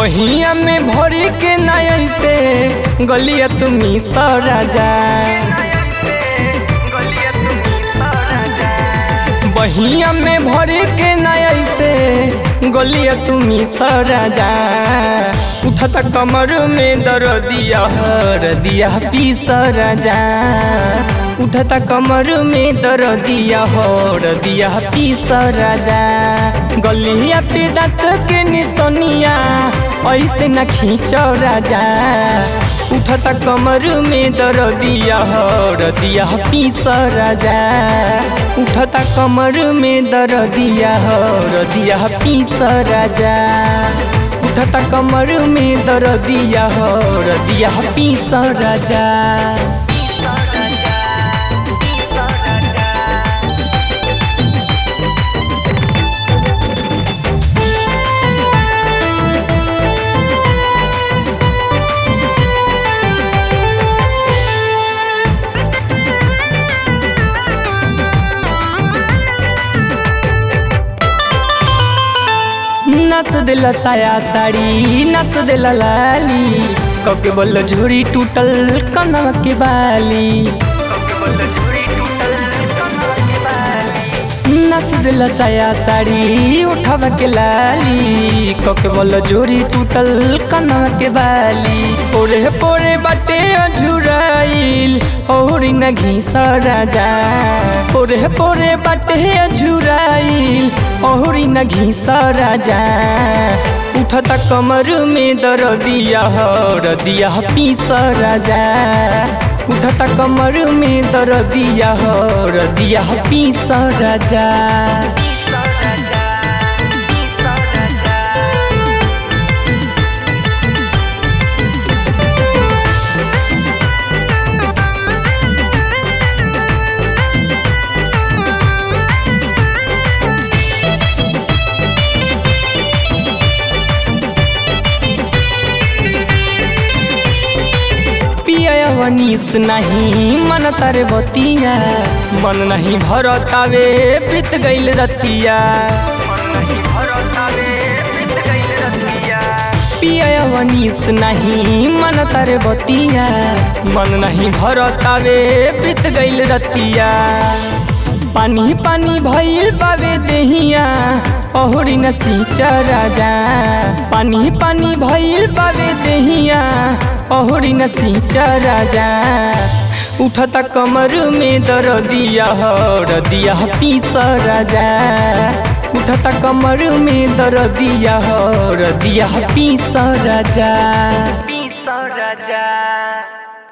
बहिया में भरी के नया से गलिया तुम्ही सराजा बहिया में भरी के नया से गलिया तुम्ही सराजा उठता कमर में दर दिया हर दिया पीस राजा उठता कमर में दर दिया हर दिया पीस राजा गलिया पे दांत के निसनिया ऐसे न खींच राजा उठता कमर में दर दिया हर दिया पीस राजा उठता कमर में दर दिया हर दिया पीस राजा उठता कमर में दर दिया हर दिया पीस राजा नस दिल साया साड़ी नस दिल लाली कके बोल झूरी टूटल कनवा के बाली नस दिल साया साड़ी उठवा के लाली कके बोल झूरी टूटल कनवा के बाली पोरे पोरे बाटे अझुराइल औरी न घीस राजा पोरे पोरे बाटे अझुराइल औरी न घीस राजा उठता कमर में दर दिया हर दिया पीस राजा उठता कमर में दर दिया हर दिया पीस राजा वनीस नहीं मन तारे बतिया मन नहीं भरतावे बीत गईल रतिया पिया वनीस नहीं मन तारे बतिया मन नहीं भरतावे बीत गईल रतिया पानी पानी भइल बावे देहिया अहुरी न सींचा राजा पानी पानी भइल बावे देहिया अहुरी न सींचा राजा उठता कमर में दर दिया हर दिया पीस राजा उठता कमर में दर दिया हर दिया पीस राजा